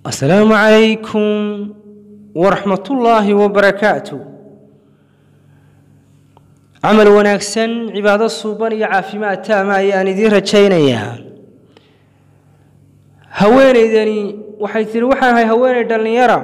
asalaamu calaykum waraxmatullaahi wabarakaatu camal wanaagsan cibaado suuban iyo caafimaad taama ayaan idiin rajaynayaa haweenaydani waxay tihi waxaan ahay haweenay dhallinyara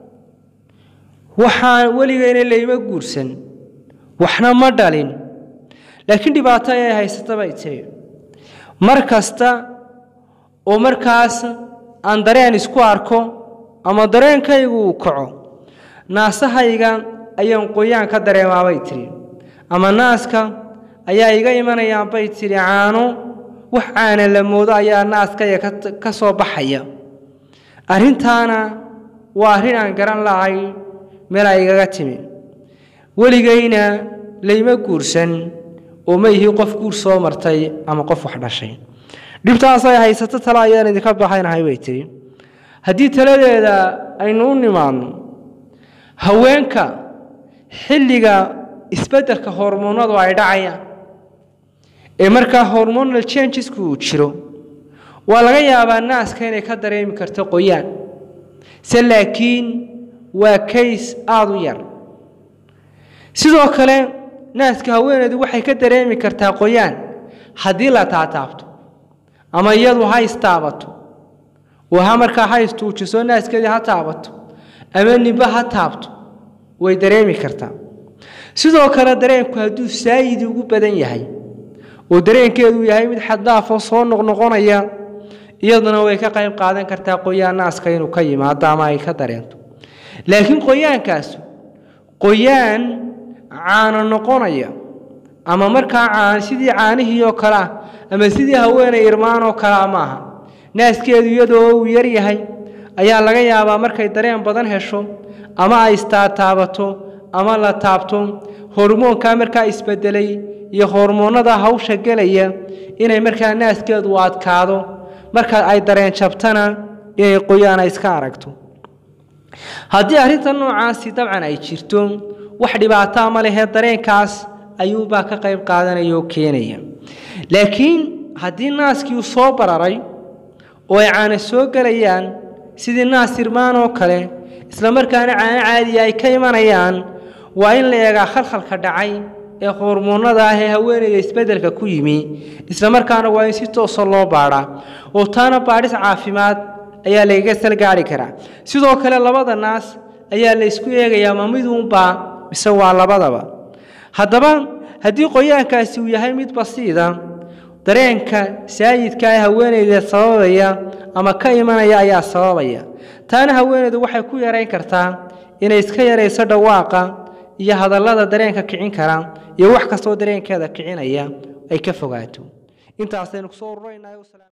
waxaan weligeyna layma guursan waxna ma dhalin laakiin dhibaato ayay haysata bay tiri mar kasta oo markaas aan dareen isku arko ama dareenkaygu uu kaco naasahayga ayaan qoyaan ka dareemaabay tiri ama naaska ayaa iga imanayaan bay tidhi caano wax caana la moodo ayaa naaskaya ka soo baxaya arrintaana waa arrin aan garan lahay meel ay igaga timi weligayna layma guursan oo ma ihi qof guur soo martay ama qof wax dhashay dhibtaasay haysato tale ayaan idinka baxaynahay bay tidhi haddii taladeeda aynu u nimaadno haweenka xilliga isbeddelka hormoonadu ay dhacayaan ee markaa hormonal changesku uu jiro waa laga yaabaa naaska inay ka dareemi karto qoyaan se laakiin waa kays aada u yar sidoo kale naaska haweeneedu waxay ka dareemi kartaa qoyaan haddii la taataabto ama iyadu ha istaabato oo ha markaa ha istuujiso naaskeedii ha taabato ama nimbe ha taabto way dareemi kartaa sidoo kale dareenku hadduu saayidi ugu badan yahay oo dareenkeedu yahay mid xaddaafo soo noqnoqonaya iyaduna way ka qayb qaadan kartaa qoyaan naaska inuu ka yimaado ama ay ka dareento laakiin qoyaankaasu qoyaan caano noqonaya ama markaa caan sidii caanihii oo kale ah ama sidii haweenay irmaan oo kalea maaha naaskeedu iyadoo uu yar yahay ayaa laga yaabaa markay dareen badan hesho ama ay istaataabato ama la taabto hormoonkaa markaa isbedelay iyo hormoonnada hawsha gelaya inay markaa naaskeedu u adkaado marka ay dareen jabtana inay qoyaana iska aragto haddii arrinta noocaasi dabcan ay jirto wax dhibaataa ma lehee dareenkaas ayuubaa ka qayb qaadanaya oo keenaya laakiin haddii naaskii uu soo bararay oo ay caana soo gelayaan sidii naas irmaan oo kale isla markaana caano caadiya ay ka imanayaan waa in la eegaa khalkhalka dhacay ee hormoonnada ah ee haweeneyda isbeddelka ku yimi isla markaana waa in si toosa loo baadhaa oo taana baadhis caafimaad ayaa lagaga salgaari karaa sidoo kale labada naas ayaa la ysku eegayaa ma miduunbaa mise waa labadaba haddaba haddii qoyaankaasi uu yahay mid basiida dareenka saayidka ee haweeneyda sababaya ama ka imanaya ayaa sababaya taana haweeneydu waxay ku yarayn kartaa inay iska yarayso dhawaaqa iyo hadallada dareenka kicin kara iyo wax kastoo dareenkeeda kicinaya ay ka fogaato intaasaynu kusoo ururaynahay